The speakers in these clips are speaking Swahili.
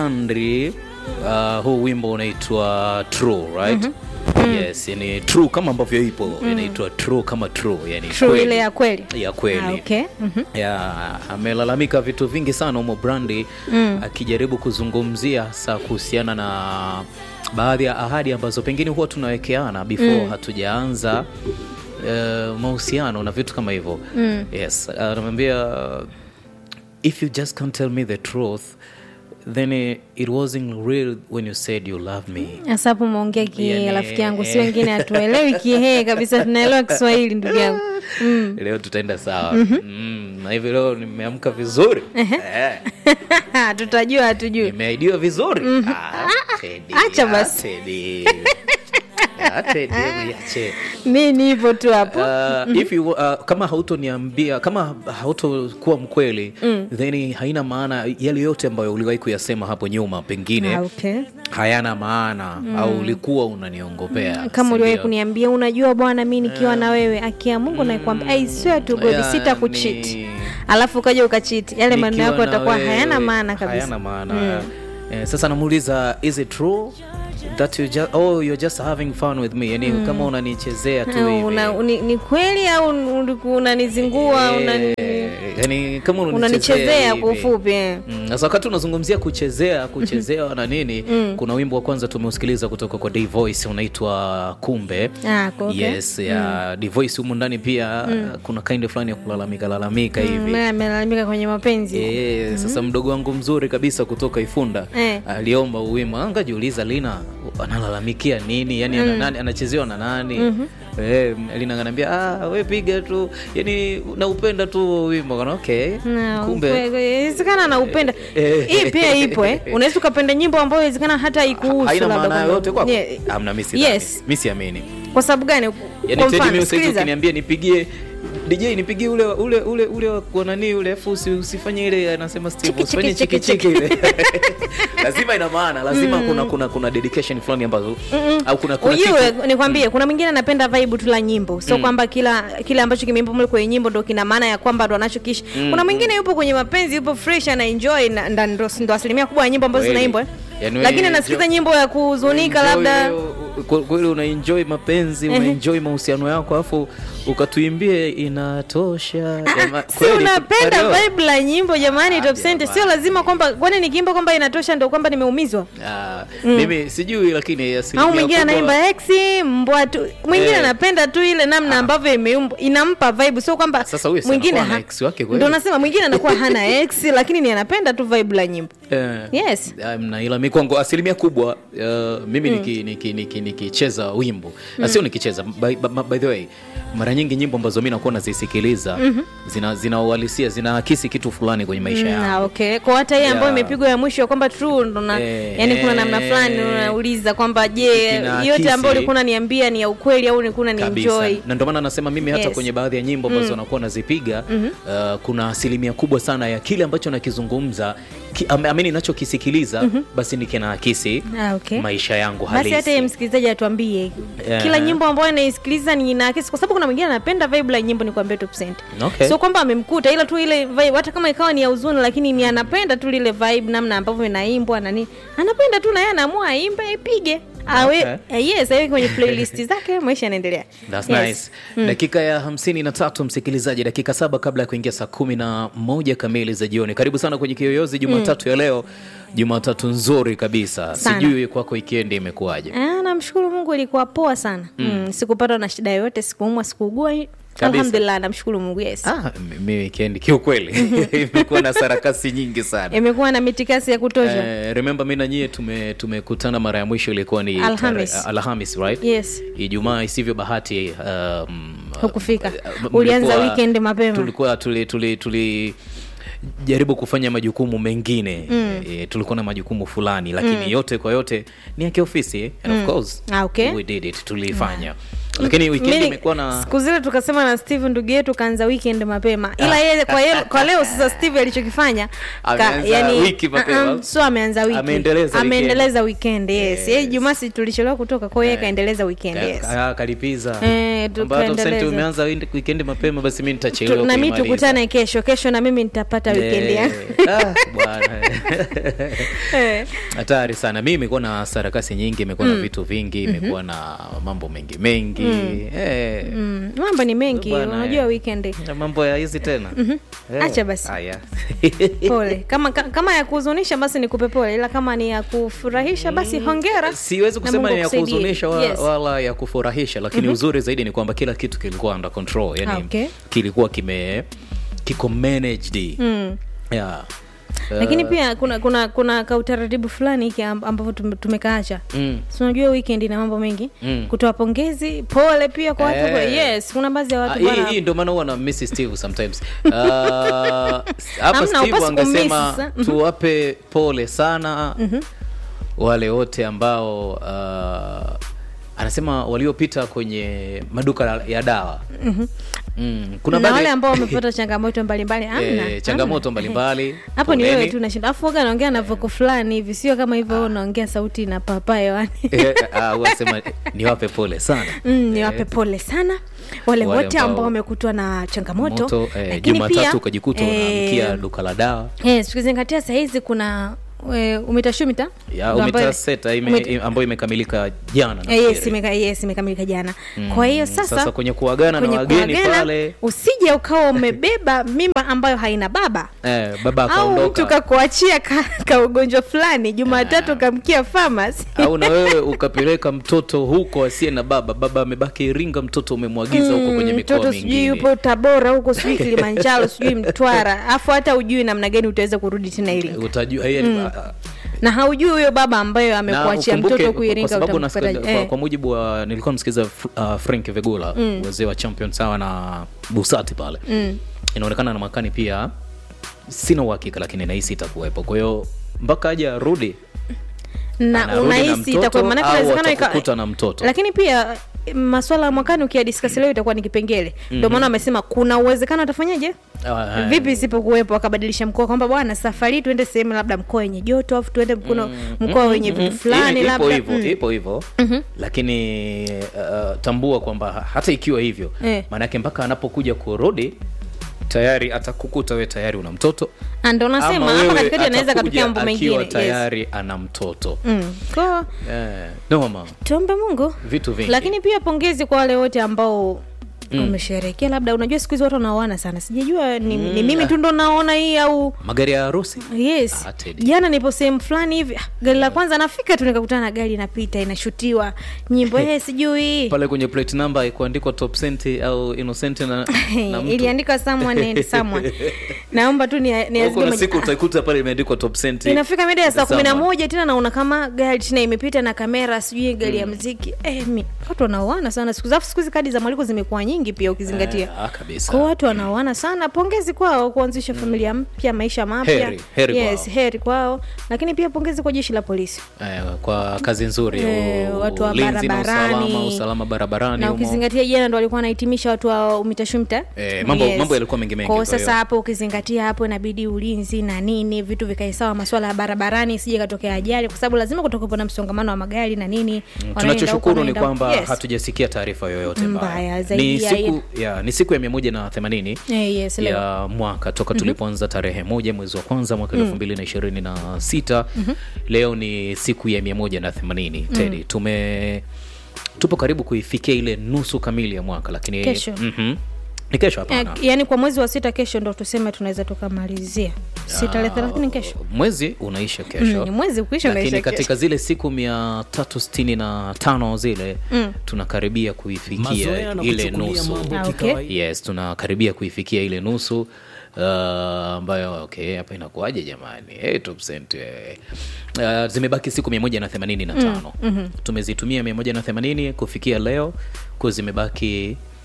Andri, uh, huu wimbo unaitwa True, right? Yes, yani true kama ambavyo ipo inaitwa true kama true, yani True kweli. ile ya kweli. ya kweli Ah, okay. Mhm. ya amelalamika vitu vingi sana humo Brandi akijaribu kuzungumzia hasa kuhusiana na baadhi ya ahadi ambazo pengine huwa tunawekeana before hatujaanza eh, mahusiano na vitu kama hivyo yes anamwambia if you just can't tell me the truth then eh, it wasn't real when you said you love me Sasa hapo umeongea kihehe Yani, rafiki yangu, si wengine hatuelewi kihehe kabisa, tunaelewa Kiswahili ndugu yangu. leo tutaenda sawa mm, na hivi leo nimeamka vizuri eh. Tutajua hatujui. Nimeahidiwa vizuri. Ah, Teddy, Acha ah, basi. Teddy. Ah, Teddy, hebu iache. Mi nipo tu hapo. Uh, if you, uh, kama hautoniambia kama hautokuwa mkweli then haina maana yale yote ambayo uliwahi kuyasema hapo nyuma pengine Ah, okay. hayana maana au ulikuwa unaniongopea Kama uliwahi sindio? kuniambia, unajua bwana, mi nikiwa na wewe, akia Mungu nakwambia, I swear to God, Yani- sita kucheat, alafu ukaja ukachiti, yale maneno Nikiwa yako na yatakuwa wewe, hayana maana kabisa. hayana maana eh, sasa namuuliza is it true that you just, oh, you're just having fun with me yani kama unanichezea tu Au hivi una- ni, ni kweli au ulikuwa unanizingua unani, Eh, yani kama unanichezea kwa hivi. ufupi eh. Mm, Sasa wakati unazungumzia kuchezea kuchezewa na nini, kuna wimbo wa kwanza tumeusikiliza kutoka kwa D Voice unaitwa Kumbe. Ah, kwa- okay. Yes, ya D Voice humu ndani pia kuna kind fulani ya kulalamika lalamika hivi. Mm, amelalamika kwenye mapenzi Eh, sasa mdogo wangu mzuri kabisa kutoka Ifunda Eh. aliomba uwimbo. Angajiuliza Lina analalamikia nini? Yani ana nani anachezewa na nani? Eh, Lina ananiambia ah, we piga tu. Yani naupenda tu huo wimbo. Kana okay. Na, Kumbe ukwe- inawezekana naupenda Eh. hii pia ipo eh. unaweza ukapenda nyimbo ambayo inawezekana hata haikuhusu haina labda maana kwamba- yoyote kwako? Yeah. Hamna, mimi Yes. sidhani. Mimi siamini. kwa sababu gani Yani kwa Teddy mfano Music sikiliza ukiniambia nipigie DJ nipigie ule ule ule ule wa kwa nani ule afu usi- usifanye ile anasema Steve Chiki, usifanye chiki, chiki chiki, chiki ile. Lazima ina maana, lazima kuna kuna kuna dedication fulani ambazo au kuna kuna ujue kitu nikwambie kuna mwingine anapenda vibe tu la nyimbo sio kwamba kila kile ambacho kimeimbwa mle kwenye nyimbo ndo kina maana ya kwamba ndo anachokishi kuna mwingine yupo kwenye mapenzi yupo fresh ana enjoy na na ndo, ndo asilimia kubwa ya nyimbo ambazo Kweli. zinaimbwa eh. Yaani wewe lakini enjoy- anasikiza nyimbo ya kuhuzunika Enjoy labda ile- kwa- kweli una enjoy mapenzi una enjoy mahusiano yako afu ukatuimbie inatosha Jama- si kweli, unapenda Mario? vibe la nyimbo jamani Ah, top center sio jamani. lazima kwamba kwani nikiimba kwamba inatosha ndo kwamba nimeumizwa Ah, mimi sijui lakini asilimia au mwingine kubwa- anaimba ex mbwa tu mwingine Eh. anapenda tu ile namna ambavyo imeumbwa inampa vibe sio kwamba Sasa huyu si mwingine anakuwa na ha- ex wake kweli? ndo nasema mwingine anakuwa hana ex lakini ni anapenda tu vibe la nyimbo Eh. yes Um, na ila mikwango asilimia kubwa uh, mimi nikicheza niki, niki, nikicheza wimbo mm. sio nikicheza by, by, by the way mara nyingi nyimbo ambazo mi nakuwa nazisikiliza zina zina uhalisia zinaakisi kitu fulani kwenye maisha Mm, yangu ah, okay kwa hata hii ambayo Yeah. imepigwa ya mwisho kwamba true ndo na Eh, yani kuna namna eh, fulani unauliza kwamba je Kinaakisi. yote ambayo ulikuwa unaniambia ni ya ukweli au ulikuwa kabisa unanienjoy na ndio maana nasema mimi hata Yes. kwenye baadhi ya nyimbo ambazo nakuwa nazipiga uh, kuna asilimia kubwa sana ya kile ambacho nakizungumza ki, am, amini nachokisikiliza basi nikinaakisi Ah, okay. maisha yangu basi hata yeye halisi msikilizaji atuambie Yeah. kila nyimbo ambayo anaisikiliza ni inaakisi kwa sababu kuna mwingine anapenda vibe la nyimbo ni kuambia top cent Okay. sio kwamba amemkuta ila tu ile vibe hata kama ikawa ni ya huzuni lakini ni anapenda tu lile vibe namna ambavyo inaimbwa na nini anapenda tu na yeye anaamua aimbe aipige awe Okay. eh, yes awe kwenye playlist zake maisha yanaendelea That's Yes. nice. Dakika ya hamsini na tatu msikilizaji, dakika saba kabla ya kuingia saa kumi na moja kamili za jioni. Karibu sana kwenye Kiyoyozi Jumatatu ya leo, Jumatatu nzuri kabisa. Sana. Sijui kwako wikendi imekuwaje? Ah, namshukuru Mungu ilikuwa poa sana mm. sikupatwa na shida yoyote sikuumwa sikuugua Kabisa. alhamdulillah namshukuru Mungu yes Ah, mi wikendi kiukweli imekuwa na sarakasi nyingi sana. imekuwa na mitikasi ya kutosha Eh, remember mi na nyie tume- tumekutana mara ya mwisho ilikuwa ni Alhamis. tare- Alhamis, right? yes Ijumaa isivyo bahati um, hukufika uh, ulianza mlikuwa- weekend mapema tulikuwa tuli, tuli, tuli jaribu kufanya majukumu mengine mm. e, tulikuwa na majukumu fulani lakini mm. yote kwa yote ni ya kiofisi and of course Ah, okay. we did it tulifanya lakini weekend Mimi- imekuwa na siku zile tukasema na steve ndugu yetu kaanza weekend mapema ila yeye kwa, yeye, kwa leo sasa steve alichokifanya Ameanza wiki mapema. uh-uh, so ameanza wiki Ameendeleza weekend. ameendeleza weekend yes, Yes. yeye jumasi tulichelewa kutoka kwa hiyo yeye kaendeleza weekend Ka- yes. ka- kalipiza Eh, tu- Kwamba hata usente kaendeleza. umeanza weekend- weekend mapema basi mi Tu- nitachelewa na mi kuimaliza. tukutane kesho kesho na mimi nitapata weekend Eh, yangu ah, bwana Eh. hatari sana mi imekuwa na sarakasi nyingi imekuwa na vitu vingi imekuwa na mambo mengi mengi eh, Mm, mambo ni mengi Bwana, unajua eh. weekend na mambo ya hizi tena Eh, Acha basi. haya. pole kama ka- kama ya kuhuzunisha basi nikupe pole ila kama ni ya kufurahisha basi hongera siwezi na kusema Mungu ni ya akusaidie. kuhuzunisha wala, Yes. wala ya kufurahisha lakini uzuri zaidi ni kwamba kila kitu kilikuwa under control yani Ah, okay. kilikuwa kime kiko managed Mm. yeah. lakini pia kuna kuna kuna kautaratibu fulani hiki amb- ambavyo tume- tumekaacha mm. Si unajua weekend ina mambo mengi Mm. kutoa pongezi pole pia kwa watu Eh. yes kuna baadhi ya Ah, watu hii bwana hii ndio maana huwa na miss Steve sometimes. Uh, hapa Hamna, Steve hupaswi angesema kumiss, mhm. tuwape pole sana wale wote ambao uh, anasema waliopita kwenye maduka la- ya dawa mm. kuna na baadhi- wale ambao wamepata changamoto mbalimbali amna eh, changamoto amna. mbalimbali hapo ni wewe poleni. tu nashinda afu waga naongea na voko fulani hivi sio kama hivyo wewe unaongea sauti na papa hewani Eh, ah, huwa nasema niwape pole sana Mm, niwape pole sana wale Wale wote ambao- ambao wamekutwa na changamoto moto eh, lakini pia jumatatu ukajikuta unaamkia eh, duka la dawa eh, tukizingatia sahizi kuna e, umitashumita ya Ndo ambayo- umetaseta ime, umeta- ime- ambayo imekamilika jana Eh, yes, nafikiri. imeka, yes imekamilika jana kwa hiyo sasa, sasa kwenye kuagana na kwenye wageni kuagana, pale usije ukawa umebeba mimba ambayo haina baba eh, baba au mtu akaondoka kakuachia ka, ka ugonjwa fulani jumatatu kamkia famasi au na wewe ukapeleka mtoto huko asiye na baba baba amebaki iringa mtoto umemwagiza huko kwenye mikoa mtoto sijui mingine yupo tabora huko sijui kilimanjaro sijui mtwara afu hata ujui namna gani utaweza kurudi tena iringa utajua mm. na haujui huyo baba ambayo amekuachia mtoto kuiringa kwa sababu utampata nasikia- kwa, eh. kwa mujibu wa nilikuwa msikiza uh, frank vegula wazee wa champion sawa na busati pale Mm. inaonekana na mwakani pia sina uhakika lakini nahisi itakuwepo kwa hiyo mpaka aje arudi na anarudi na unahisi mtoto itakuwa maanake au inawezekana ika- atakukuta na mtoto lakini pia maswala ya mwakani ukiadiskasi leo itakuwa ni kipengele ndio maana wamesema kuna uwezekano atafanyaje Ah, vipi isipokuwepo akabadilisha mkoa kwamba bwana safari hii tuende sehemu labda mkoa wenye joto afu tuende mkono mkoa wenye vitu fulani ipo labda hivyo mm. ipo hivyo lakini uh, tambua kwamba hata ikiwa hivyo Eh. maanake mpaka anapokuja kurudi tayari atakukuta we tayari una mtoto Ah, ndo ama nasema hapa wewe katikati anaweza atakuja katokea mambo akiwa mengine yes. tayari ana mtoto mm. Kwa eh, noma tuombe mungu vitu vingi lakini pia pongezi kwa wale wote ambao wamesherekea labda unajua siku hizi watu wanaoana sana sijajua ni, ni mimi tu ndo naona hii au magari ya harusi yes Ah, Teddy. jana nipo sehemu fulani hivi ah, gari la kwanza nafika tu nikakutana na gari inapita inashutiwa nyimbo hey, sijui pale kwenye plate number ikuandikwa top cent au innocent na, na mtu iliandikwa someone and someone naomba tu ni, ni Au kuna siku utaikuta pale imeandikwa top cent inafika mida ya saa kumi na Someone. moja tena naona kama gari tena imepita na kamera sijui gari ya mziki eh, mi, watu wanaoana sana siku zafu siku hizi kadi za mwaliko zimekuwa nyingi pia ukizingatia Eh, ah, kabisa kwa watu wanaoana sana pongezi kwao kuanzisha familia mpya maisha mapya Heri, heri yes, kwao. heri kwao lakini pia pongezi kwa jeshi la polisi eh, kwa kazi nzuri Eh, u- watu wa ulinzi na barabarani. usalama, usalama barabarani na humo. ukizingatia jana ndo walikuwa wanahitimisha watu wa umitashumta Eh, mambo- mambo yalikuwa mengi mengi, kwao kwa hiyo. sasa hapo ukizingatia hapo inabidi ulinzi na nini vitu vikae sawa maswala ya barabarani sije katokea ajali kwa sababu lazima kutokepo na msongamano wa magari na nini wanaenda tunachoshukuru huko, ni wanaenda- kwamba yes. hatujasikia taarifa yoyote Mbaya, mbaya zaidi ni ya siku, ya, ni siku ya mia moja na themanini Eh, yes, leo. ya mwaka toka tulipoanza tarehe moja mwezi wa kwanza mwaka elfu mbili na ishirini na sita leo ni siku ya mia moja na themanini tedi tume tupo karibu kuifikia ile nusu kamili ya mwaka lakini Kesho. Mhm. ni kesho Eh, hapana yaani kwa mwezi wa sita kesho ndo tuseme tunaweza tukamalizia si tarehe thelathini kesho mwezi unaisha kesho Mm, mwezi ukisha lakini unaisha katika kesho. zile siku mia tatu sitini na tano zile tunakaribia kuifikia Mazoea na ile kuchukulia nusu mambo Ah, okay. kikawaida. yes tunakaribia kuifikia ile nusu uh, ambayo okay hapa inakuaje jamani hey, top cent, eh. Uh, zimebaki siku mia moja na themanini na tano tumezitumia mia moja na themanini kufikia leo ku zimebaki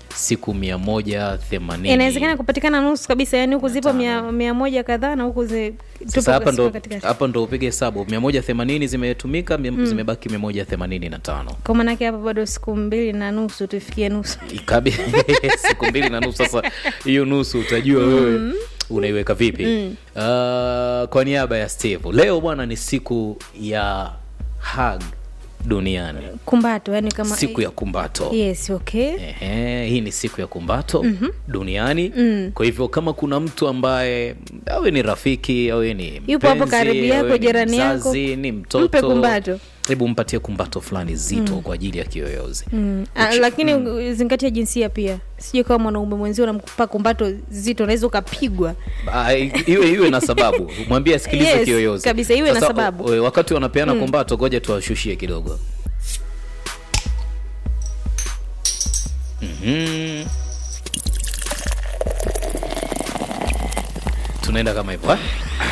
siku mia moja themanini inawezekana kupatikana nusu kabisa yani huku zipo mia, mia moja kadhaa na huku zi- sasa tupo hapa ndo siku katikati. hapa ndo upige hesabu mia moja themanini zimetumika mia- zimebaki mia moja themanini na tano kwa maanake hapa bado siku mbili na nusu tufikie nusu Ikabi siku mbili na nusu. Sasa hiyo nusu utajua wewe unaiweka vipi? Uh, kwa niaba ya Steve, leo bwana ni siku ya hug duniani, kumbato yani kama siku ya kumbato. yes okay Ehe, hii ni siku ya kumbato duniani. Kwa hivyo kama kuna mtu ambaye awe ni rafiki awe ni Yupo hapo mpenzi, karibu yako, awe ni jirani yako, mzazi, ni mtoto, mpe kumbato. hebu mpatie kumbato fulani zito kwa ajili ya kiyoyozi. Mm. Ah, lakini mm. zingatia jinsia pia sijui kama mwanaume mwenzio unampa kumbato zito unaweza ukapigwa Ah, iwe iwe na sababu mwambie asikilize Yes, kiyoyozi kabisa, iwe na Sasa, sababu. o- o- wakati wanapeana kumbato ngoja tuwashushie kidogo Mhm. tunaenda kama hivyo eh?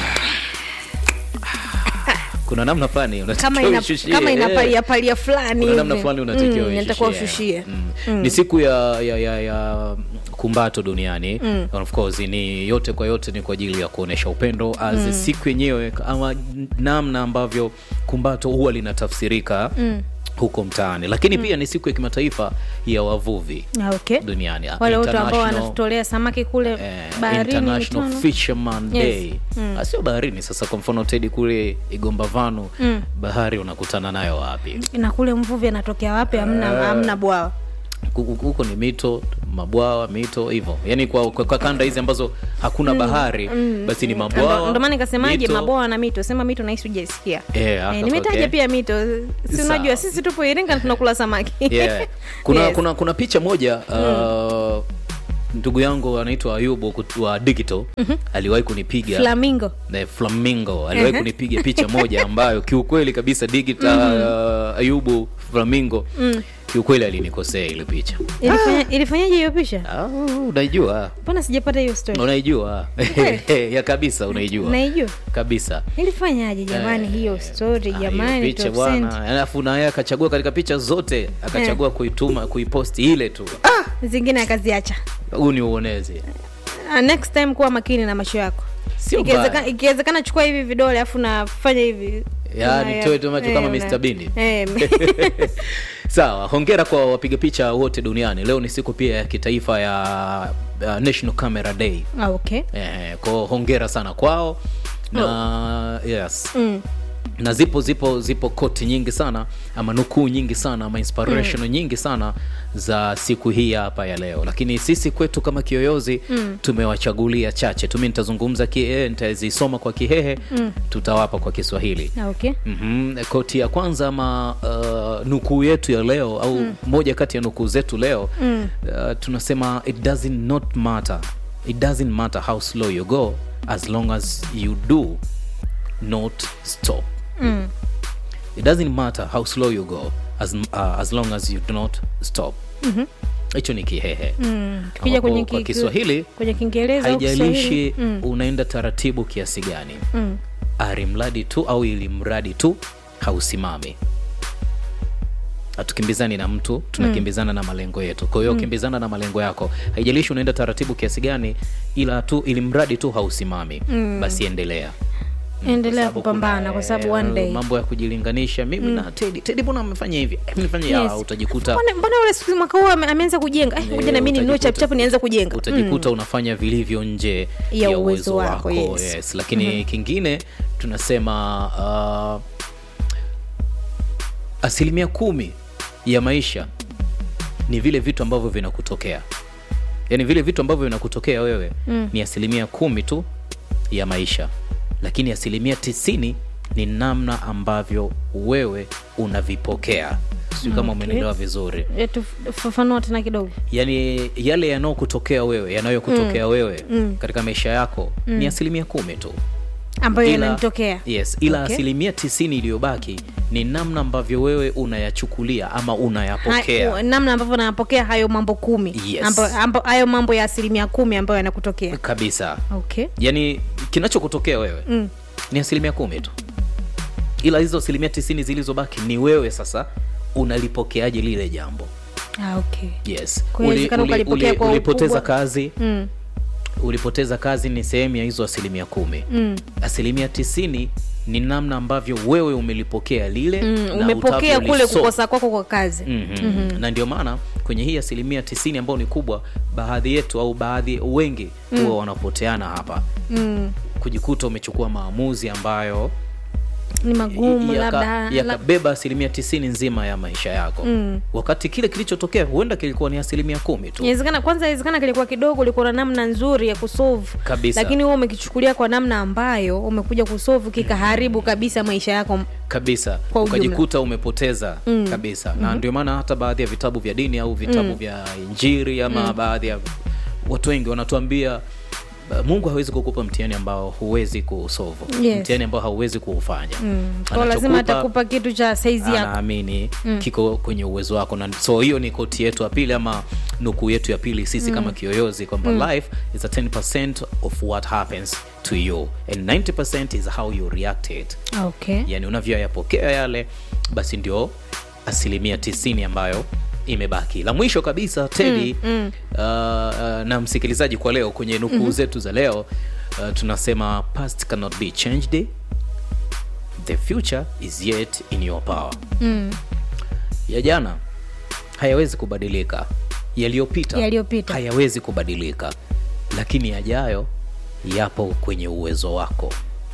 kuna namna fulani unatakiwa kama ina, uishushie, kama eh. inapalia palia fulani Kuna namna hivi. fulani unatakiwa Mm, inatakiwa uishushie. ushushie Mm. ni siku ya, ya, ya, ya kumbato duniani And of course ni yote kwa yote ni kwa ajili ya kuonesha upendo as siku yenyewe ama namna ambavyo kumbato huwa linatafsirika huko mtaani lakini pia ni siku ya kimataifa ya wavuvi Ah, okay duniani wale wote ambao International- wanatutolea samaki kule eh, baharini International mitano. Fisherman Yes. Day Ah, sio baharini sasa kwa mfano tedi kule igomba vanu bahari unakutana nayo wapi na kule mvuvi anatokea wapi hamna hamna bwawa Huku- huko ni mito mabwawa mito hivyo yani kwa, kwa, kwa kanda hizi ambazo hakuna bahari basi ni Ndo- mabwawa ndo maana nikasemaje mito. mabwawa na mito sema mito nahisi ujaisikia Eh, haka- nimetaja okay. pia mito si Sawa. unajua sisi tupo iringa na tunakula samaki yeah. kuna, Yes. kuna, kuna picha moja uh, ndugu yangu anaitwa ayubu kut- wa digital aliwahi kunipiga flamingo na flamingo aliwahi Ehe. kunipiga picha moja ambayo kiukweli kabisa digital uh, ayubu flamingo kiukweli alinikosea ile picha Ilifanya- ilifanyaje hiyo picha ah, unaijua mbona sijapata hiyo story unaijua ya kabisa unaijua naijua kabisa ilifanyaje jamani hiyo story Ah, hiyo jamani picha top bwana cent. alafu naye akachagua katika picha zote akachagua kuituma kuiposti ile tu zingine akaziacha huu ni uonezi Ah, next time kuwa makini na macho yako Sio Ikiwezeka- mbaya. ikiwezekana chukua hivi vidole afu nafanya hivi Ya, Una- nitoe tu macho eh, kama una- Mr. Bean. eh, sawa hongera kwa wapiga picha wote duniani leo ni siku pia ya kitaifa ya uh, national camera day ah, okay eh, kwao hongera sana kwao na yes mm. na zipo zipo zipo koti nyingi sana ama nukuu nyingi sana ama inspiration nyingi sana za siku hii hapa ya leo lakini sisi kwetu kama kiyoyozi mm. tumewachagulia chache tumi nitazungumza kihehe nitazisoma kwa kihehe mm. tutawapa kwa kiswahili ah, okay mm-hmm. koti ya kwanza ama uh, nukuu yetu ya leo au mm. moja kati ya nukuu zetu leo mm. uh, tunasema it doesn't not matter it doesn't matter how slow you go as long as you do not stop mm. it doesn't matter how slow you go as, uh, as long as you do not stop hicho ni kihehe Mm. tukija Ambapo kwenye kwa ki- kiswahili kwenye kiingereza au haijalishi Kiswahili, mm. unaenda taratibu kiasi gani Mm. ari mradi tu au ili mradi tu hausimami hatukimbizani na mtu tunakimbizana na malengo yetu kwa hiyo kimbizana na malengo yako haijalishi unaenda taratibu kiasi gani ila tu ili mradi tu hausimami basi endelea Mm, endelea kwa sababu kupambana kuna, kwa sababu eh, one day mambo ya kujilinganisha mimi na tedi tedi mbona amefanya hivi Eh, nifanye Yes. yes. utajikuta mbona mbona ule siku mwaka huu ame- ameanza kujenga Eh, ngoja na mimi ninunue utajikuta- chapuchapu nianze kujenga utajikuta unafanya vilivyo nje Ya ya, uwezo uwezo wako, wako, yes. yes. lakini kingine tunasema uh, asilimia kumi ya maisha ni vile vitu ambavyo vinakutokea yaani vile vitu ambavyo vinakutokea wewe mm. ni asilimia kumi tu ya maisha lakini asilimia tisini ni namna ambavyo wewe unavipokea sijui kama Okay. umenelewa vizuri Eh, tuf- fafanua tena kidogo yani yale yanayokutokea wewe yanayokutokea wewe katika maisha yako ni asilimia kumi tu ambayo Ila- yananitokea yes ila Okay. asilimia tisini iliyobaki ni namna ambavyo wewe unayachukulia ama unayapokea Ha- namna ambavyo nayapokea hayo mambo kumi Yes. Ambo- ambo- hayo mambo ya asilimia kumi ambayo yanakutokea kabisa okay yani kinachokutokea wewe Mm. ni asilimia kumi tu ila hizo asilimia tisini zilizobaki ni wewe sasa unalipokeaje lile jambo ah, okay. yes Kwa hiyo inawezekana ukalipokea kwa ulipoteza ukubwa. kazi mm. ulipoteza kazi ni sehemu ya hizo asilimia kumi Mm. asilimia tisini ni namna ambavyo wewe umelipokea lile Mm. na umepokea kule utavyolisoma. kukosa kwako kwa kazi mm-hmm. na ndio maana kwenye hii asilimia tisini ambayo ni kubwa baadhi yetu au baadhi wengi huwa wanapoteana hapa mm. kujikuta umechukua maamuzi ambayo ni magumu yaka- labda lab- yakabeba asilimia tisini nzima ya maisha yako Mm. wakati kile kilichotokea huenda kilikuwa ni asilimia kumi tu inawezekana kwanza inawezekana kilikuwa kidogo ulikuwa na namna nzuri ya kusolve Kabisa. lakini wewe umekichukulia kwa namna ambayo umekuja kusolve kikaharibu kabisa maisha yako kabisa Kwa ujumla. ukajikuta umepoteza mm. kabisa na ndio maana hata baadhi ya vitabu vya dini au vitabu mm. vya injiri ama mm. baadhi ya watu wengi wanatuambia uh, mungu hawezi kukupa mtihani ambao huwezi kusovu Yes. mtihani ambao hauwezi kuufanya mm. kwa lazima Anachokupa- atakupa kitu cha saizi yako anaamini kiko kwenye uwezo wako na so hiyo ni koti yetu ya pili ama nukuu yetu ya pili sisi kama kiyoyozi kwamba life is a 10 of what happens to you and 90 is how you react it okay yani unavyoyapokea yale basi ndio asilimia tisini ambayo imebaki la mwisho kabisa tedi mm, mm. Uh, uh, na msikilizaji kwa leo kwenye nukuu mm-hmm. zetu za leo uh, tunasema past cannot be changed the future is yet in your power mm. ya jana hayawezi kubadilika yaliyopita Yaliyopita. hayawezi kubadilika lakini yajayo yapo kwenye uwezo wako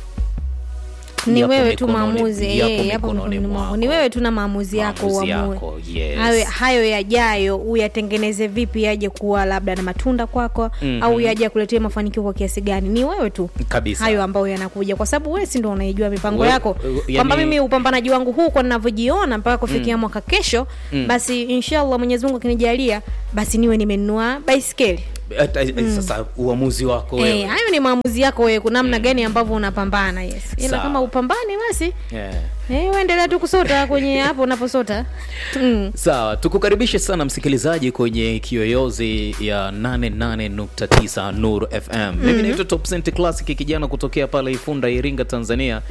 ni Yapo wewe tu mikononi- maamuzi yapo eh, yapo mikononi mikononi mwako mwako. ni wewe tu na maamuzi yako Maamuzi uamue yako, yes. hayo, hayo yajayo uyatengeneze vipi yaje kuwa labda na matunda kwako Mhm. au yaje kuletea mafanikio kwa kiasi gani ni wewe tu Kabisa. hayo ambayo yanakuja kwa sababu wewe si ndo unaijua mipango We- yako yani- kwamba mimi upambanaji wangu huu kwa ninavyojiona mpaka kufikia mwaka kesho basi inshallah mwenyezi mungu akinijalia basi niwe nimenunua baiskeli Hata- sasa uamuzi wako wewe Eh, hayo ni maamuzi yako wewe namna gani ambavyo unapambana yes ila Sawa. kama upambani basi yeah. Eh, uendelea tu kusota kwenye hapo unaposota mm. sawa tukukaribishe sana msikilizaji kwenye kiyoyozi ya 88.9 nur fm mimi naitwa top Cent classic kijana kutokea pale ifunda iringa tanzania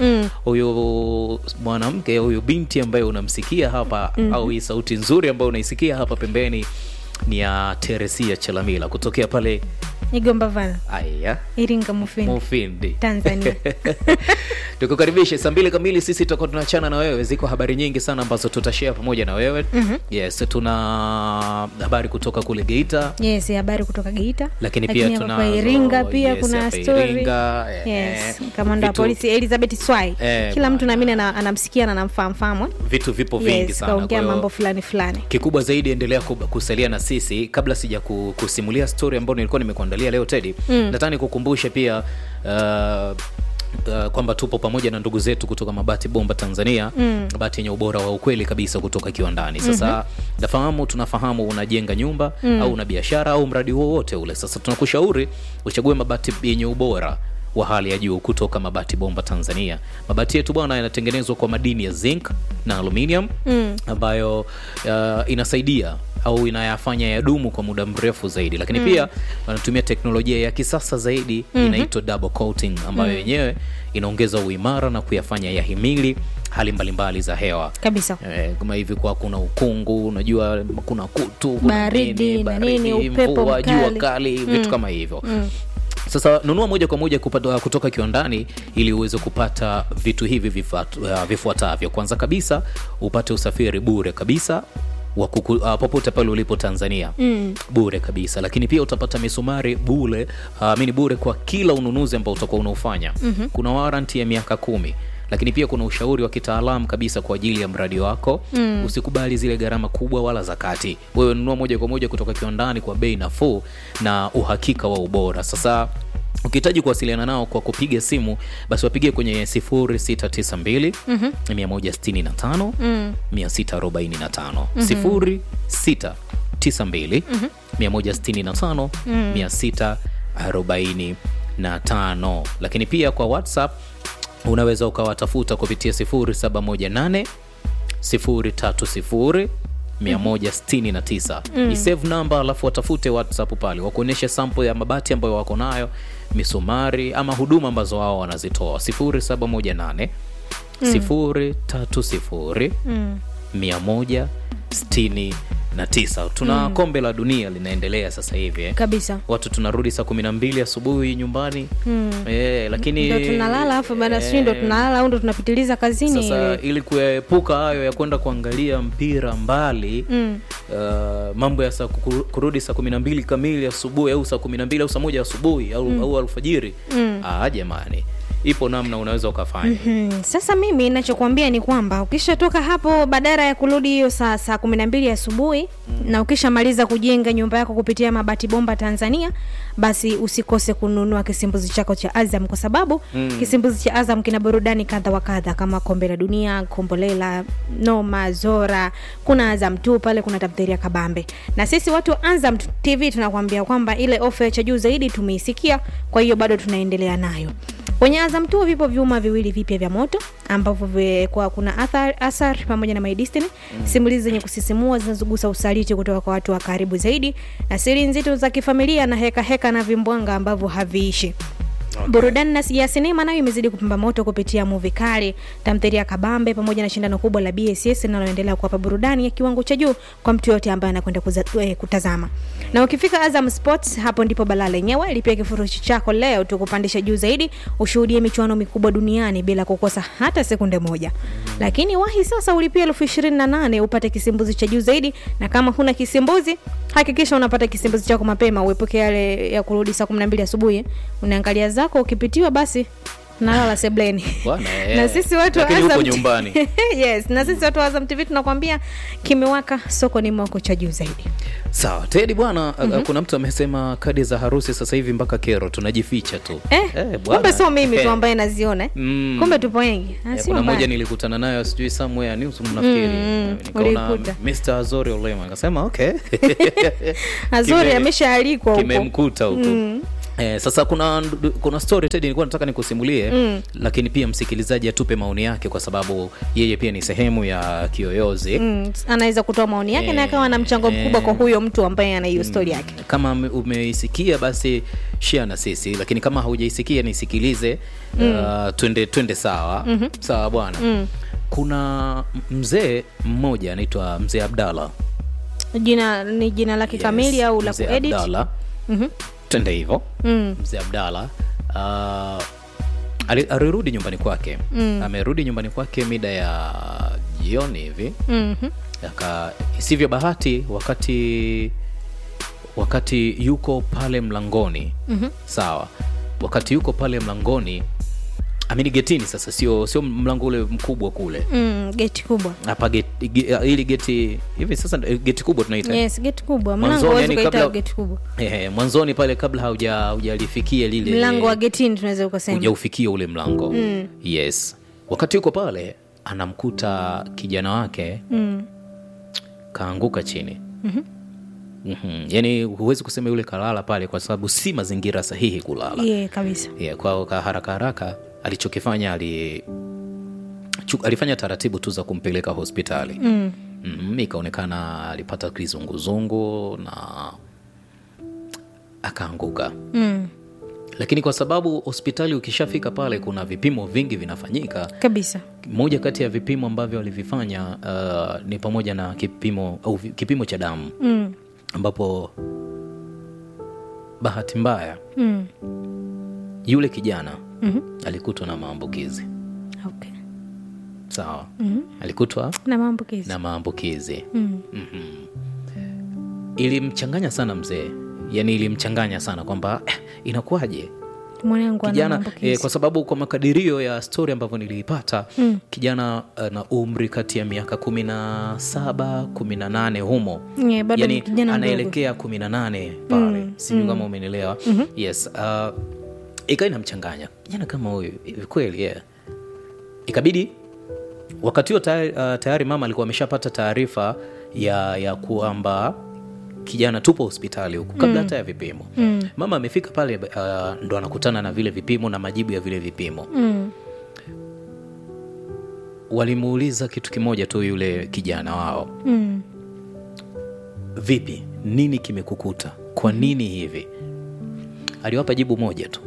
huyu mwanamke huyu binti ambaye unamsikia hapa au hii sauti nzuri ambayo unaisikia hapa pembeni ni ya teresia chelamila kutokea pale igomba vana aya iringa mufindi mufindi tanzania tukukaribishe saa mbili kamili sisi tutakuwa tunachana na wewe ziko habari nyingi sana ambazo tutashare pamoja na wewe mm-hmm. yes tuna habari kutoka kule geita yes habari kutoka geita lakini pia hapa tunazo- kwa iringa pia yes, kuna hapa story Iringa, eh, yes eh, kamanda wa vitu- polisi elizabeth swai Eh, kila mtu bwana. naamini ana- anamsikia na anamfahamfahamu vitu vipo vingi yes sana kwa kaongea hiyo mambo fulani fulani kikubwa zaidi endelea kub- kusalia na sisi kabla sija ku- kusimulia story ambayo nilikuwa nimekuandalia leo tedi mm. nataka nikukumbushe pia uh, Uh, kwamba tupo pamoja na ndugu zetu kutoka mabati bomba tanzania mm. mabati yenye ubora wa ukweli kabisa kutoka kiwandani sasa mm-hmm. nafahamu tunafahamu unajenga nyumba mm. au una biashara au mradi wowote ule sasa tunakushauri uchague mabati yenye ubora wa hali ya juu kutoka mabati bomba tanzania mabati yetu bwana yanatengenezwa kwa madini ya zinc na aluminium mm. ambayo uh, inasaidia au inayafanya yadumu kwa muda mrefu zaidi lakini mm. pia wanatumia teknolojia ya kisasa zaidi mm-hmm. inaitwa double coating ambayo yenyewe inaongeza uimara na kuyafanya yahimili hali mbalimbali za hewa kabisa Eh, kama hivi kwa kuna ukungu unajua kuna kutu kuna Baridi nini, na nini, baridi, upepo mvua, jua mkali. kali vitu kama hivyo sasa nunua moja kwa moja kupata, kutoka kiwandani ili uweze kupata vitu hivi vifuat- uh, vifuatavyo kwanza kabisa upate usafiri bure kabisa wa kuku, uh, popote pale ulipo tanzania mm. bure kabisa lakini pia utapata misumari bure uh, mini bure kwa kila ununuzi ambao utakuwa unaofanya mm-hmm. kuna waranti ya miaka kumi lakini pia kuna ushauri wa kitaalamu kabisa kwa ajili ya mradi wako mm. usikubali zile gharama kubwa wala za kati wewe nunua moja kwa moja kutoka kiwandani kwa bei nafuu na uhakika wa ubora sasa ukihitaji kuwasiliana nao kwa kupiga simu basi wapigie kwenye 0692 mm-hmm. 165 mm. 645 0692 165 645 lakini pia kwa whatsapp unaweza ukawatafuta kupitia 0718 030 169 mm. isave namba alafu watafute whatsapp pale wakuonyeshe sample ya mabati ambayo wako nayo misumari ama huduma ambazo wao wanazitoa 0718 030 169 na tisa tuna kombe la dunia linaendelea sasa hivi eh. kabisa watu tunarudi saa kumi na mbili asubuhi nyumbani eh, lakini ndo tunalala afu baada sijui ndo tunalala au ndo tunapitiliza kazini sasa ili kuyaepuka hayo ya kwenda kuangalia mpira mbali Mm. uh, mambo ya saa kuru- kurudi saa kumi na mbili kamili asubuhi au saa kumi na mbili au saa moja asubuhi au, au alfajiri ah, jamani ipo namna unaweza ukafanya Hmm, sasa mimi nachokuambia ni kwamba ukishatoka hapo badala ya kurudi hiyo saa saa kumi na mbili asubuhi na ukishamaliza kujenga nyumba yako kupitia mabati bomba Tanzania, basi usikose kununua kisimbuzi chako cha Azam kwa sababu kisimbuzi cha Azam kina burudani kadha wa kadha kama kombe la dunia, kombolela, noma, zora, kuna Azam tu pale, kuna tamthilia kabambe. Na sisi watu wa Azam TV tunakwambia kwamba ile ofa ya cha juu zaidi tumeisikia, kwa hiyo bado tunaendelea nayo. Kwenye Azam tu vipo vyuma viwili vipya vya moto ambavyo vi- kwa kuna athar, Asar pamoja na My Destiny, simulizi zenye kusisimua zinazogusa usaliti kutoka kwa watu wa karibu zaidi na siri nzito za kifamilia na heka heka na vimbwanga ambavyo haviishi. Burudani na ya sinema nayo imezidi kupamba moto kupitia muvi kali, tamthilia kabambe pamoja na shindano kubwa la BSS linaloendelea kuwapa burudani ya kiwango cha juu kwa mtu yote ambaye anakwenda kuza- eh, kutazama. Na ukifika Azam Sports, hapo ndipo balaa lenyewe. Lipia kifurushi chako leo tukupandisha juu zaidi, ushuhudie michuano mikubwa duniani bila kukosa hata sekunde moja. Lakini wahi sasa ulipia elfu ishirini na nane upate kisimbuzi cha juu zaidi, na kama huna kisimbuzi hakikisha unapata kisimbuzi chako mapema, uepuke yale ya kurudi saa kumi na mbili asubuhi unaangalia zako, ukipitiwa basi nalala sebleni. Bwana, eh, na sisi watu wa lakini uko Azam nyumbani. yes, na sisi watu wa Azam TV tunakwambia kimewaka, soko ni mwako cha juu zaidi. sawa tedi bwana mm-hmm. kuna mtu amesema kadi za harusi sasa hivi mpaka kero tunajificha tu Eh, bwana. kumbe sio mimi tu Eh. ambaye naziona eh. Mm. kumbe tupo wengi Ah, Eh, sio kuna mbaya. moja nilikutana nayo sijui somewhere news mnafikiri Mm, nikaona ulikuta. Mr. Azori Olema akasema okay Azuri Kime- ameshaalikwa huko kimemkuta huko Eh, sasa kuna kuna story Teddy nilikuwa nataka nikusimulie Mm. lakini pia msikilizaji atupe maoni yake kwa sababu yeye pia ni sehemu ya kiyoyozi Mm, anaweza kutoa maoni yake na Eh, akawa na mchango mkubwa eh. kwa huyo mtu ambaye ana hiyo stori yake kama ume- umeisikia basi share na sisi lakini kama haujaisikia nisikilize uh, twende twende sawa sawa bwana kuna m- mzee mmoja anaitwa mzee abdallah jina ni jina lake Yes, kamili au la mzee kuedit abdallah Mhm. twende hivyo Mm. mzee abdallah uh, ali- alirudi nyumbani kwake amerudi nyumbani kwake mida ya jioni hivi Mhm. Aka, isivyo bahati wakati wakati yuko pale mlangoni Mhm. sawa wakati yuko pale mlangoni amini getini sasa sio sio mlango ule mkubwa kule Mm, geti kubwa hapa geti, ge, ili geti hivi sasa eh, geti kubwa tunaita yes geti kubwa mlango Mwanzoni, huwezi yani ukaita kabla- geti kubwa Ehe, mwanzoni pale kabla hauja haujalifikia lile mlango wa getini tunaweza ukasema hujaufikia ule mlango yes wakati yuko pale anamkuta kijana wake mm. kaanguka chini mm-hmm. yaani huwezi kusema yule kalala pale kwa sababu si mazingira sahihi kulala yeah, kabisa yeah, kwa kwa haraka haraka alichokifanya ali chu, alifanya taratibu tu za kumpeleka hospitali mm. mm, ikaonekana alipata kizunguzungu na akaanguka Mm. lakini kwa sababu hospitali ukishafika pale kuna vipimo vingi vinafanyika kabisa moja kati ya vipimo ambavyo walivifanya uh, ni pamoja na kipimo au vi- kipimo cha damu mm. ambapo bahati mbaya Mm. yule kijana Mhm. alikutwa na maambukizi okay. sawa Mhm. alikutwa na maambukizi na maambukizi mm. ilimchanganya sana mzee yaani ilimchanganya sana kwamba eh, inakuwaje mwanangu ana kijana maambukizi eh, kwa sababu kwa makadirio ya stori ambavyo niliipata Mm. kijana ana umri kati ya miaka kumi na saba kumi na nane humo Yeah, bado ni yani kijana mdogo. anaelekea kumi na nane pale Mm, sijui kama umenielewa yes uh, ikawa inamchanganya kijana kama huyu hivi kweli yeah. ikabidi wakati huo tayari, uh, tayari mama alikuwa ameshapata taarifa ya, ya kwamba kijana tupo hospitali huku kabla hata ya vipimo Mm. mama amefika pale uh, ndo anakutana na vile vipimo na majibu ya vile vipimo Mm. walimuuliza kitu kimoja tu yule kijana wao Mm. vipi nini kimekukuta kwa nini hivi aliwapa jibu moja tu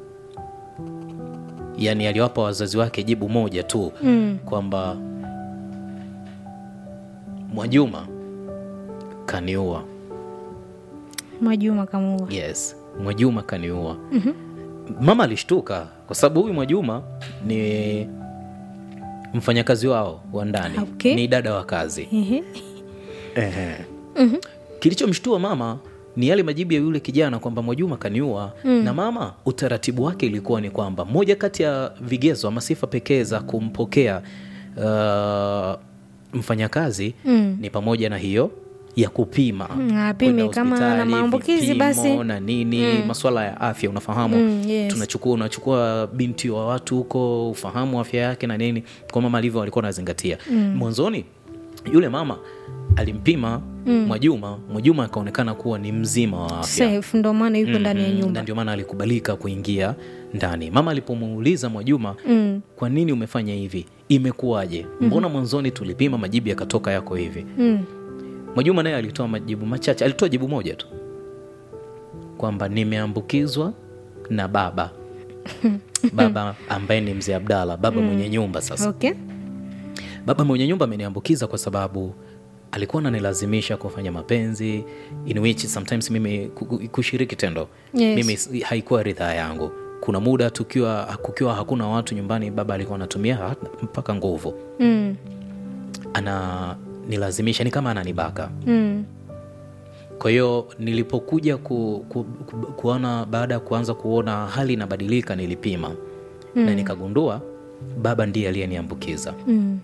yaani aliwapa wazazi wake jibu moja tu Mm. kwamba mwajuma kaniua Mwajuma kamuua. yes mwajuma kaniua mama alishtuka kwa sababu huyu mwajuma ni mfanyakazi wao wa ndani Okay. ni dada wa kazi Ehe. Ehe. kilichomshtua mama ni yale majibu ya yule kijana kwamba mwajuma kaniua na mama utaratibu wake ilikuwa ni kwamba moja kati ya vigezo ama sifa pekee za kumpokea uh, mfanyakazi Mm. ni pamoja na hiyo ya kupima Mm, apime Kwenda kama ana hospitali, maambukizi vipimo basi. na nini maswala ya afya unafahamu Mm, yes. tunachukua unachukua binti wa watu huko ufahamu afya yake na nini kwa mama alivyo walikuwa wanazingatia mwanzoni yule mama alimpima mwajuma mwajuma akaonekana kuwa ni mzima wa afya Safe ndo maana yuko ndani ya Mm, nyumba. na ndio maana alikubalika kuingia ndani mama alipomuuliza mwajuma Mm. kwa nini umefanya hivi imekuwaje mbona mwanzoni tulipima majibu yakatoka yako hivi Mm. mwajuma naye alitoa majibu machache alitoa jibu moja tu kwamba nimeambukizwa na baba baba ambaye ni mzee abdala baba mwenye nyumba sasa Okay. baba mwenye nyumba ameniambukiza kwa sababu alikuwa ananilazimisha kufanya mapenzi in which sometimes mimi ku- ku- kushiriki tendo Yes. mimi s- haikuwa ridhaa yangu kuna muda tukiwa kukiwa hakuna watu nyumbani baba alikuwa anatumia hata mpaka nguvu Mm. ana nilazimisha ni kama ananibaka Mm. kwa hiyo nilipokuja ku, ku, ku, kuona baada ya kuanza kuona hali inabadilika nilipima mm. na nikagundua baba ndiye aliyeniambukiza Mm.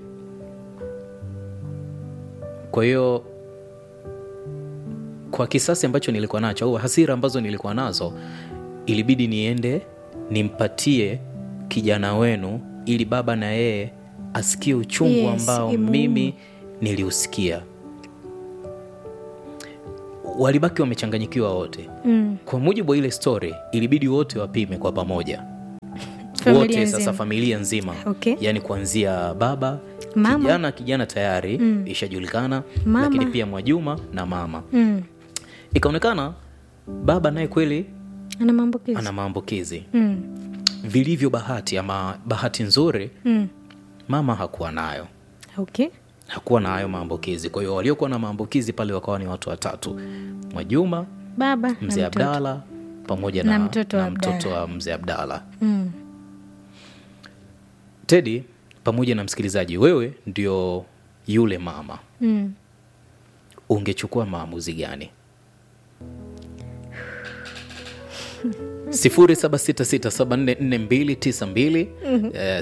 kwa hiyo kwa kisasi ambacho nilikuwa nacho au hasira ambazo nilikuwa nazo ilibidi niende nimpatie kijana wenu ili baba na yeye asikie uchungu Yes, ambao imuume. mimi niliusikia walibaki wamechanganyikiwa wote Mm. kwa mujibu wa ile story ilibidi wote wapime kwa pamoja Familia wote nzima. sasa familia nzima Okay. yaani kuanzia baba Mama. kijana kijana tayari ishajulikana Mama. lakini pia mwajuma na mama Mm. ikaonekana baba naye kweli Ana maambukizi. ana maambukizi Mm. vilivyo bahati ama bahati nzuri Mm. mama hakuwa nayo Okay. hakuwa na hayo maambukizi kwa hiyo waliokuwa na maambukizi pale wakawa ni watu watatu mwajuma Baba na mzee mtoto. abdala pamoja Na na, mtoto wa na mtoto Abdala. wa mzee abdala Mm. tedi pamoja na msikilizaji wewe ndio yule mama Mm. ungechukua maamuzi gani 0766744292 eh,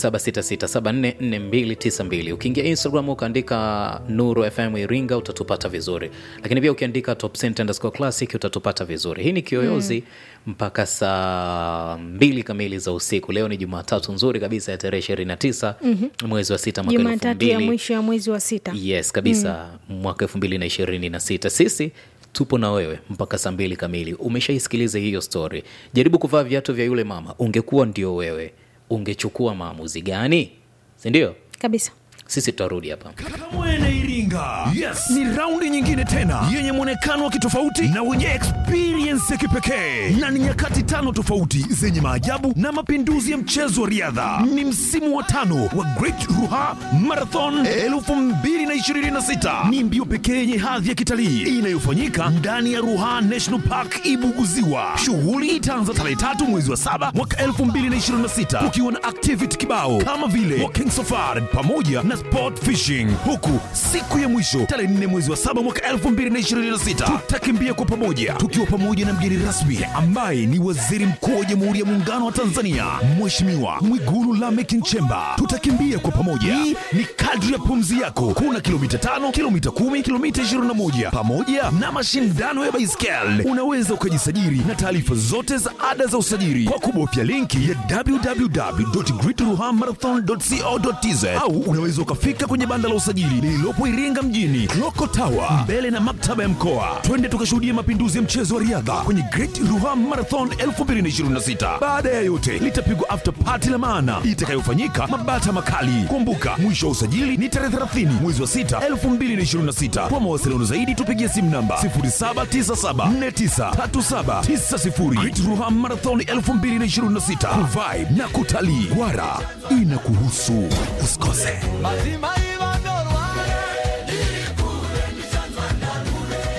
0766744292 ukiingia instagram ukaandika nuru fm iringa utatupata vizuri lakini pia ukiandika top Cent underscore classic utatupata vizuri hii ni kiyoyozi mpaka saa mbili kamili za usiku leo ni jumatatu nzuri kabisa ya tarehe 29 mwezi wa sita mwaka elfu Jumatatu ya mbili mwisho ya mwezi wa sita. yes kabisa mwaka elfu mbili na ishirini na sita sisi tupo na wewe mpaka saa mbili kamili umeshaisikiliza hiyo story jaribu kuvaa viatu vya yule mama ungekuwa ndio wewe ungechukua maamuzi gani sindio Kabisa. sisi tutarudi hapa Kamwene Iringa. Yes, ni raundi nyingine tena yenye mwonekano wa kitofauti na wenye experience ya kipekee, na ni nyakati tano tofauti zenye maajabu na mapinduzi ya mchezo wa riadha. Ni msimu wa tano wa Great Ruha Marathon 2026. Ni mbio pekee yenye hadhi ya kitalii inayofanyika ndani ya Ruha National Park Ibuguziwa. Shughuli itaanza tarehe tatu mwezi wa saba mwaka 2026 kukiwa na activity kibao kama vile walking safari pamoja na sport fishing, huku siku ya mwisho tarehe 4 mwezi wa saba mwaka 2026 tutakimbia kwa pamoja tukiwa pamoja na mgeni rasmi ambaye ni Waziri Mkuu wa Jamhuri ya Muungano wa Tanzania Mheshimiwa Mwigulu Lameck Nchemba. Tutakimbia kwa pamoja, hii ni kadri ya pumzi yako. Kuna kilomita tano, kilomita kumi, kilomita 21 pamoja na mashindano ya baiskeli. Unaweza ukajisajili na taarifa zote za ada za usajili kwa kubofya linki ya www.greatruhamarathon.co.tz au unaweza ukafika kwenye banda la usajili lililopo Iringa mjini Loko Tower mbele na maktaba ya mkoa. Twende tukashuhudia mapinduzi ya mchezo wa riadha kwenye Great Ruha Marathon 2026. Baada ya yote, litapigwa after party la maana itakayofanyika Mabata Makali. Kumbuka, mwisho wa usajili ni tarehe 30 mwezi wa 6 2026. Kwa mawasiliano zaidi tupigie simu namba 0797493790. Great Ruha Marathon 2026 kuvibe na kutalii. Wara inakuhusu, usikose.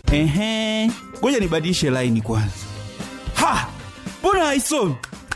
Ehe, ngoja nibadilishe laini kwanza. Ha, mbona haisomi?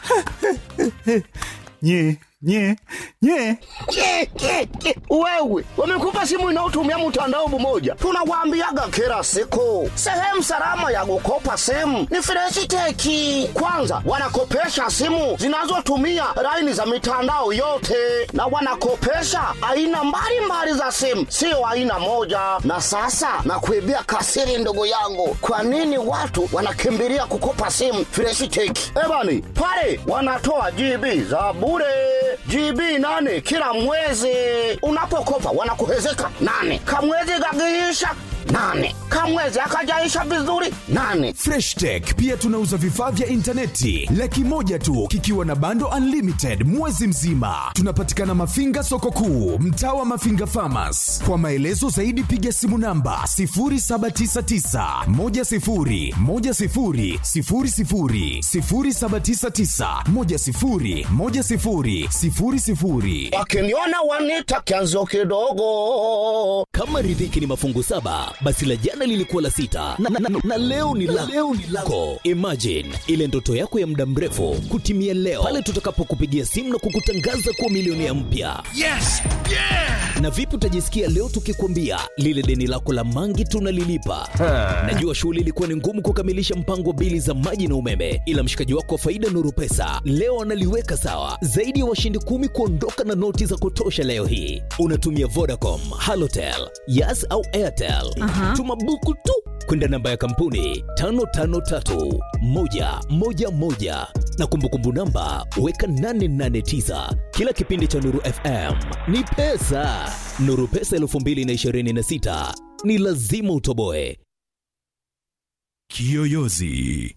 nye nye nye Ke, ke, ke. Wewe wamekupa simu inayotumia mtandao mmoja, tunawaambiaga kila siku, sehemu salama ya kukopa simu ni Freshiteki. Kwanza wanakopesha simu zinazotumia laini za mitandao yote, na wanakopesha aina mbalimbali za simu, sio aina moja. Na sasa nakuibia kasiri, ndugu yangu, kwa nini watu wanakimbilia kukopa simu Freshiteki? Ebani pale wanatoa GB za bure GB nane kila mwezi. Unapokopa wanakuhezeka nane, kamwezi gagiisha nane, kamwezi akajaisha vizuri nane. Fresh Tech pia tunauza vifaa vya intaneti laki moja tu kikiwa na bando unlimited mwezi mzima. Tunapatikana Mafinga soko kuu, mtaa wa Mafinga Farmers. Kwa maelezo zaidi piga simu namba 0799 10 10 00 0799 10 10 00. Wakiniona wanita kianzo kidogo. Kama riziki ni mafungu saba, basi la jana lilikuwa la sita na, na, na, na leo ni la leo ni lako. Imagine ile ndoto yako ya muda mrefu kutimia leo pale tutakapokupigia simu na kukutangaza kuwa milionea mpya. Yes! Yeah! Na vipi utajisikia leo tukikwambia lile deni lako la mangi tunalilipa? Najua shughuli ilikuwa ni ngumu kukamilisha mpango wa bili za maji na umeme, ila mshikaji wako wa faida Nuru Pesa leo analiweka sawa. Zaidi ya washindi kumi kuondoka na noti za kutosha leo hii. Unatumia Vodacom, Halotel, Yas au Airtel. Aha. Tuma buku tu kwenda namba ya kampuni 553111 na kumbukumbu namba weka 889. Kila kipindi cha Nuru FM ni pesa. Nuru Pesa 2026 ni lazima utoboe. Kiyoyozi